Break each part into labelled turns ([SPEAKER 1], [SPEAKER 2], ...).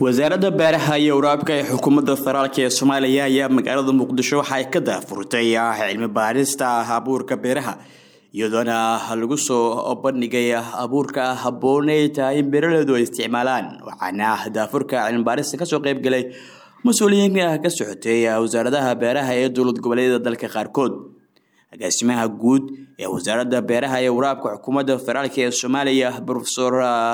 [SPEAKER 1] wasaaradda beeraha iyo waraabka ee xukuumadda federaalk ee soomaaliya ayaa magaalada muqdisho waxa ay ka daafurtay cilmi baarista abuurka beeraha iyadoona lagu soo bandhigay abuurka habboonay tahay in beeraleydu ay isticmaalaan waxaana daafurka cilmibaarista kasoo qeybgalay mas-uuliyiinka ka socotay wasaaradaha beeraha ee dowlad goboleedyada dalka qaarkood agaasimaha guud ee wasaaradda beeraha iyo waraabka xukuumadda federaalk ee soomaaliya rofesor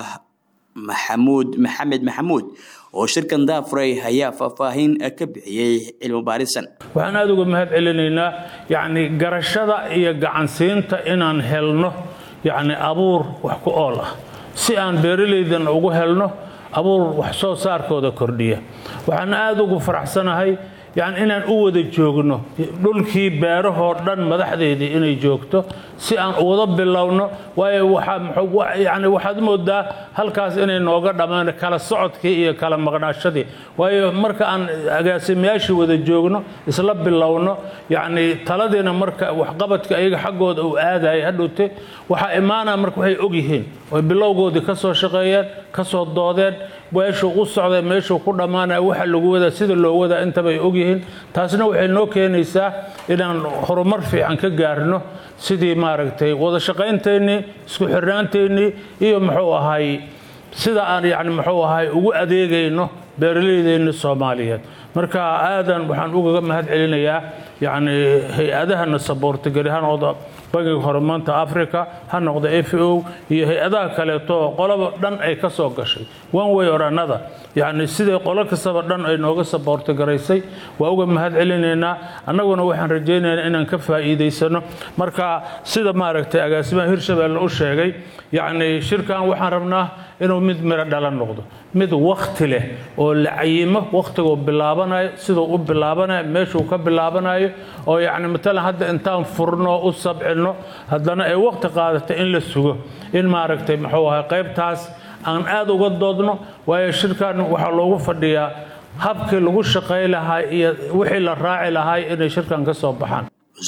[SPEAKER 1] maxamuud maxamed maxamuud oo shirkan daafuray ayaa faahfaahin ka bixiyey cilmi baarisan
[SPEAKER 2] waxaan aada uga mahad celinaynaa yacni garashada iyo gacansiinta inaan helno yacni abuur wax ku ool ah si aan beeralaydana ugu helno abuur wax soo saarkooda kordhiya waxaan aada ugu faraxsanahay yani inaan u wada joogno dhulkii beerahoo dhan madaxdeedii inay joogto si aan uwada bilowno waayo yani waxaad moodaa halkaas inay nooga dhammaan kala socodkii iyo kala maqnaashadii waayo marka aan agaasimayaashii wada joogno isla bilowno yani taladiina marka waxqabadka ayaga xaggooda uu aadaya hadhowte waxaa imaanaa marka waxay ogyihiin oy bilowgoodii ka soo shaqeeyeen ka soo doodeen meeshuu u socday meeshuu ku dhammaanaya waxa lagu wadaa sida loo wadaa intabay ogyihiin taasna waxay noo keenaysaa inaan horumar fiican ka gaarno sidii maaragtay wada shaqayntaynnii isku xirnaantaynii iyo muxuu ahay sida aan yani muxuu ahay ugu adeegayno beeralaydeenni soomaaliyeed marka aadan waxaan ugaga mahad celinayaa yacni hay-adahana saboortageli ha noqdo bangiga horumaanta africa ha noqdo f o iyo hay-adaha kaleeto qolaba dhan ay ka soo gashay one way or another yacni siday qolo kastaba dhan ay nooga saboortagaraysay waa uga mahad celinaynaa annaguna waxaan rajaynaynaa inaan ka faa'iidaysano marka sida maaragtay agaasimaha hirshabeelle u sheegay yacni shirkan waxaan rabnaa inuu mid miro dhalan noqdo mid wakti leh oo la cayimo wakhtiguu bilaabanayo siduu u bilaabanayo meeshuu ka bilaabanayo oo yacni matalan hadda intaan furno u sabcino haddana ay wakhti qaadata in la sugo in maaragtay muxuu ahay qaybtaas aan aada uga doodno waayo shirkan waxaa loogu fadhiyaa habkii lagu shaqay lahaa iyo wixii la raaci lahaa inay shirkan ka soo baxaan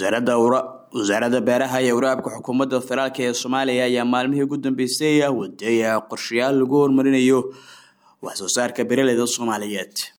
[SPEAKER 1] wasaaradda beeraha iyo waraabka xukuumadda federaalk ee soomaaliya ayaa maalmihii ugu dambeysay waday qorshayaal lagu horumarinayo wax soo saarka beeraleyda soomaaliyeed